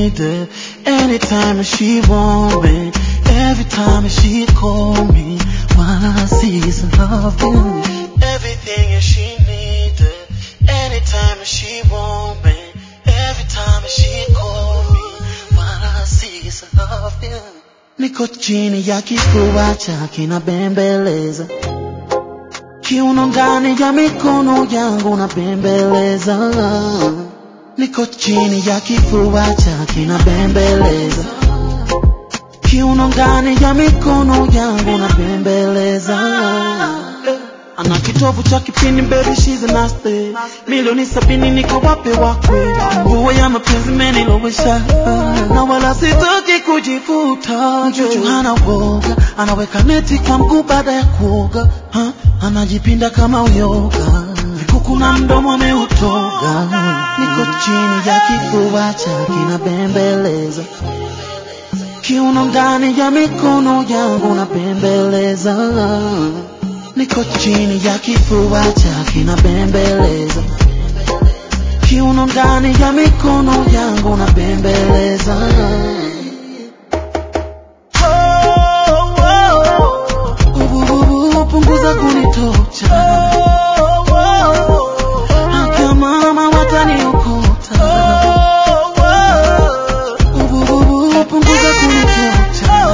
need her. Anytime she want me, every time she call me, all I see is love. Everything she need her. Anytime she want me, every time she call me, all I see is love. Niko chini ya kifua chake na bembeleza kiuno ndani ya mikono yangu na bembeleza niko chini ya kifua chake na bembeleza kiuno ndani ya mikono yangu na bembeleza ana kitovu cha kipini baby she's a nasty milioni sabini niko wape wakwe nguo ya mapenzi menilowesha na wala sitoki kujifuta mjuju hana woga anaweka neti kwa mguu baada ya kuoga ha? anajipinda kama uyoga vikuku na mdomo ameutoga niko chini ya kifua chake na bembeleza kiuno ndani ya mikono yangu na bembeleza niko chini ya kifua chake na bembeleza kiuno ndani ya mikono yangu na bembeleza Ubububu, punguza kunitocha Akia mama wataniokota Ubububu, punguza kunitocha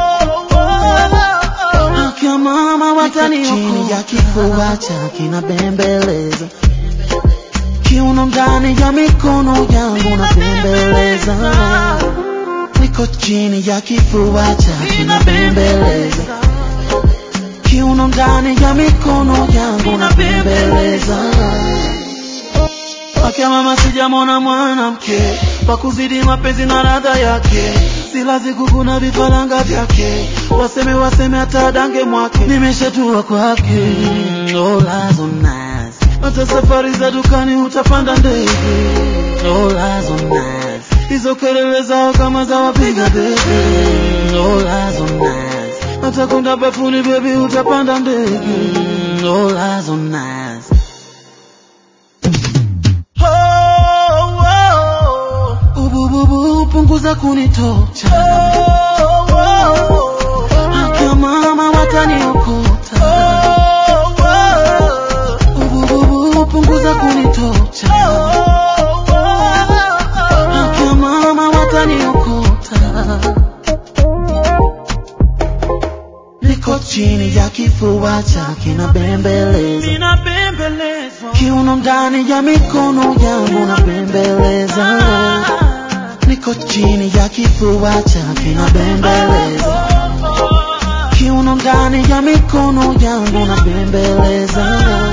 Akia mama wataniokota chini ya kifua chake na bembeleza kiuno ndani ya mikono yangu na bembeleza niko chini ya kifua chake na bembeleza kiuno ndani ya mikono yangu na bembeleza Akia mama sijamona mwanamke pakuzidi mapenzi na radha yake silazi kuku na vifaranga vyake waseme waseme hata dange mwake nimeshatua kwake olazo nice hata safari za dukani utapanda ndege olazo nice hizo kelele zao kama za wapiga debe olazo nice hata kwenda bafuni bebi utapanda ndege olazo nice Ubububu, punguza kunitocha Akia mama wataniokota Ubububu, punguza kunitocha Akia mama wataniokota Niko chini ya kifua chake na bembeleza Ninabembelezwa kiuno ndani ya mikono yangu na bembeleza niko chini ya kifua chake na bembeleza kiuno ndani ya mikono yangu na bembeleza